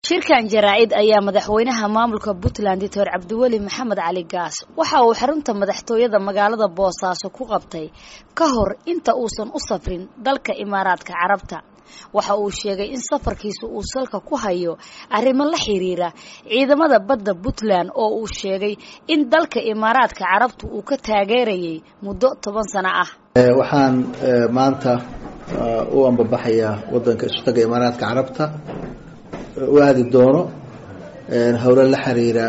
shirkan jaraa-id ayaa madaxweynaha maamulka puntland doctor cabdiweli maxamed cali gaas waxa uu xarunta madaxtooyada magaalada boosaaso ku qabtay ka hor inta uusan u safrin dalka imaaraadka carabta waxa uu sheegay in safarkiisu uu salka ku hayo arrimo la xiriira ciidamada badda puntland oo uu sheegay in dalka imaaraadka carabta uu ka taageerayay muddo toban sano ah waxaan maanta u ambabaxayaa wadanka isutaga imaaraadka carabta u aadi doono howlo la xiriira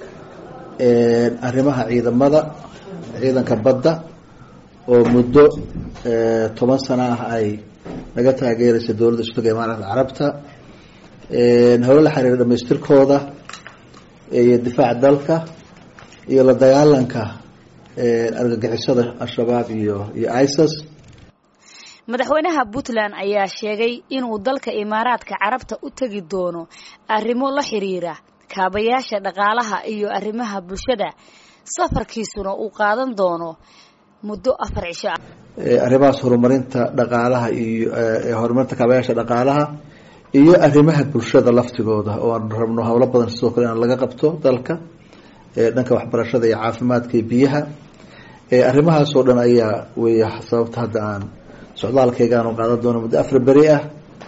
arrimaha ciidamada ciidanka badda oo muddo toban sano ah ay naga taageeraysa dowladda isutaga imaaraadka carabta howlo la xiriira dhamaystirkooda iyo difaaca dalka iyo la dagaalanka argagixisada al-shabaab iyo iyo isis madaxweynaha puntland ayaa sheegay inuu dalka imaaraadka carabta u tegi doono arrimo la xiriira kaabayaasha dhaqaalaha iyo arrimaha bulshada safarkiisuna uu qaadan doono muddo afar cisho ah arrimahaas horumarinta dhaqaalaha iyo horumarinta kaabayaasha dhaqaalaha iyo arrimaha bulshada laftigooda oo aan rabno howlo badan sidoo kale in laga qabto dalka dhanka waxbarashada iyo caafimaadka iyo biyaha arrimahaas oo dhan ayaa weya sababta hadda aan socdaalkaygaanu qaadan doono muddo afar beri ah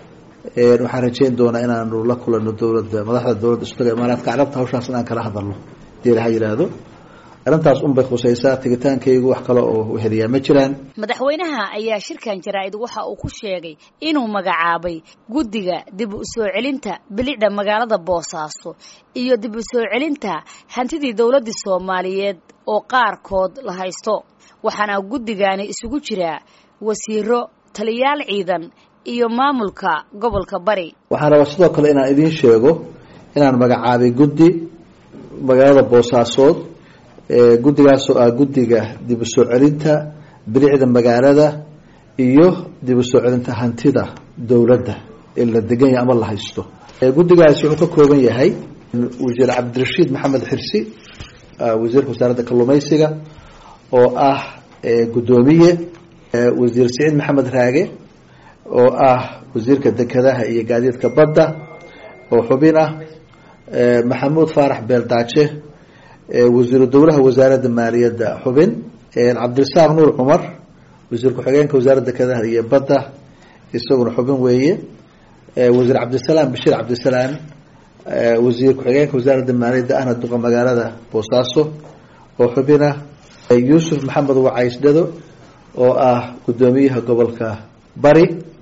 waxaan rajeyn doonaa inaanu la kulano dowladda madaxda dowladda isutaga imaaraadka carabta hawshaas inaan kala hadalno hadii laha yihahdo arrintaas unbay khuseysaa tegitaankaygu wax kale oo heliyaa ma jiraan madaxweynaha ayaa shirkan jaraa-id waxa uu ku sheegay inuu magacaabay guddiga dib u soo celinta bilicda magaalada boosaaso iyo dib u soo celinta hantidii dowladdii soomaaliyeed oo qaarkood la haysto waxaana guddigaani isugu jiraa wasiiro taliyaal ciidan iyo maamulka gobolka bari waxaan rabaa sidoo kale inaan idiin sheego inaan magacaabay guddi magaalada boosaasood guddigaasoo ah guddiga dib u soo celinta bilicda magaalada iyo dib u soo celinta hantida dowladda in la degan yahay ama la haysto guddigaasi wuxuu ka kooban yahay wasiir cabdirashiid maxamed xirsi wasiirka wasaaradda kalluumeysiga oo ah guddoomiye wasiir siciid maxamed raage oo ah wasiirka dekedaha iyo gaadiidka badda oo xubin ah maxamuud faarax beeldaaje wasiiru dowlaha wasaaradda maaliyadda xubin cabdirasaaq nuur cumar wasiir ku-xigeenka wasaaradda dekedaha iyo badda isaguna xubin weeye wasiir cabdisalaam bashiir cabdisalaam wasiir ku-xigeenka wasaaradda maaliyadda ahna duqa magaalada boosaaso oo xubin ah yuusuf maxamed wacays dhado oo ah guddoomiyaha gobolka bari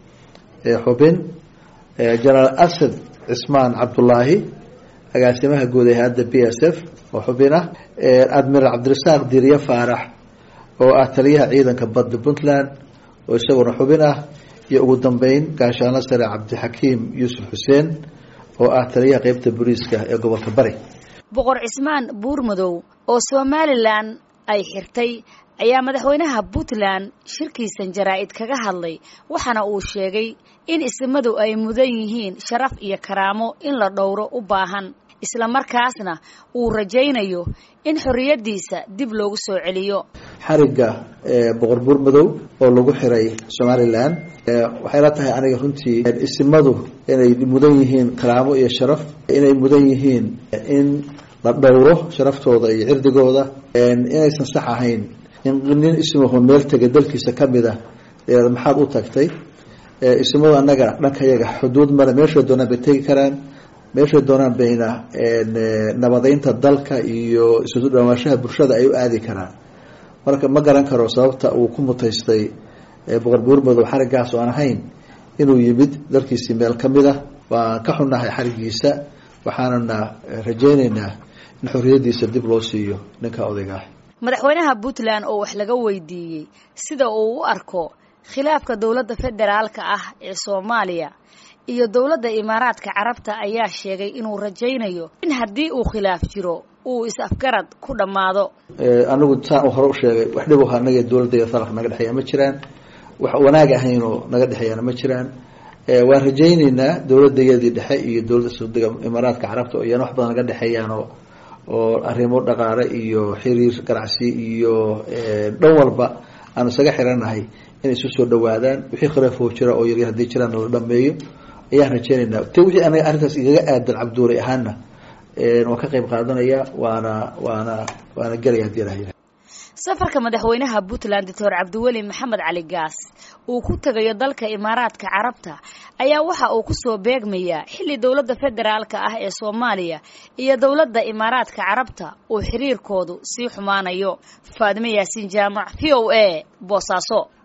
xubin jenaraal asad cismaan cabdullaahi agaasimaha guud ee hay-adda b s f oo xubin ah admiral cabdirasaaq diriye faarax oo ah taliyaha ciidanka badda puntland oo isaguna xubin ah iyo ugu dambeyn gaashaanlo sare cabdixakiim yuusuf xuseen oo ah taliyaha qeybta booliiska ee gobolka bari boqor cismaan buurmadow oo somalilan ay xirtay ayaa madaxweynaha puntland shirkiisan jaraa-id kaga hadlay waxaana uu sheegay in ismadu ay mudan yihiin sharaf iyo karaamo in la dhowro u baahan isla markaasna uu rajaynayo in xorriyaddiisa dib loogu soo celiyo xarigga boqor buurmadow oo lagu xiray somalilan waxay la tahay aniga runtii isimadu inay mudan yihiin karaamo iyo sharaf inay mudan yihiin in la dhowro sharaftooda iyo cirdigooda inaysan sax ahayn nin ismahu meel tegay dalkiisa kamid ah maxaad u tagtay ismadu annaga dhankayaga xuduud male meeshay doonaan bay tegi karaan meeshay doonaan bayna nabadeynta dalka iyo isu dhawaanshaha bulshada ay u aadi karaan marka ma garan karo sababta uu ku mutaystay boqor buurmadow xarigaas oo aan ahayn inuu yimid dalkiisii meel kamid ah waan ka xunnahay xarigiisa waxaanana rajeyneynaa in xorriyaddiisa dib loo siiyo ninka odaygaah madaxweynaha puntland oo wax laga weydiiyey sida uu u arko khilaafka dowladda federaalka ah ee soomaaliya iyo dowladda imaaraadka carabta ayaa sheegay inuu rajaynayo in haddii uu khilaaf jiro uu is-afgarad ku dhammaado anigu saan hore u sheegay wax dhib anaga dowladda iyo falaq naga dhexeeya ma jiraan wax wanaag ahaynoo naga dhexeeyana ma jiraan waan rajayneynaa dowladayadii dhexe iyo dowladda saudiga imaaraadka carabta oo iyana wax badan naga dhexeeyaanoo oo arrimo dhaqaale iyo xiriir ganacsi iyo dhan walba aan isaga xiranahay inay isu soo dhawaadaan wixii khilaafoo jira oo yaryar haddii jiraan la dhameeyo ayaan rajeynaynaa te wixii anaga arrintaas igaga aadan cabduuri ahaana waan ka qayb qaadanaya waana waana waana gelaya hadii ilaha safarka madaxweynaha puntland doctor cabdiweli maxamed cali gaas uu ku tegayo dalka imaaraadka carabta ayaa waxa uu kusoo beegmayaa xilli dowladda federaalka ah ee soomaaliya iyo dowladda imaaraadka carabta uu xiriirkoodu sii xumaanayo faadime yaasiin jaamac v o a boosaaso